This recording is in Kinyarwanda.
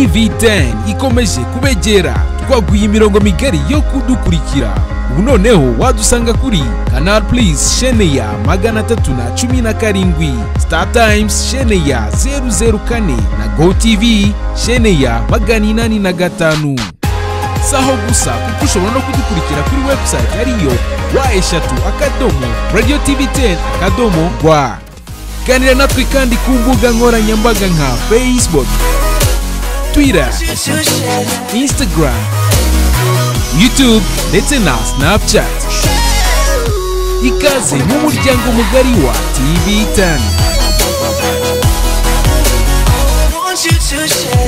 tv10 ikomeje kubegera twaguye imirongo migari yo kudukurikira ubu noneho wadusanga kuri canal plus shene ya magana atatu na cumi na karindwi star times shene ya 004 na go tv shene ya magana inani na gatanu si aho gusa kuko ushobora no kudukurikira kuri website ariyo wa eshatu akadomo radio tv 10 akadomo rwa ganira natwe kandi ku mbuga nkoranyambaga nka facebook twitter instagram youtube ndetse na snapchat ikaze mu muryango mugari wa tv 10 want you to share.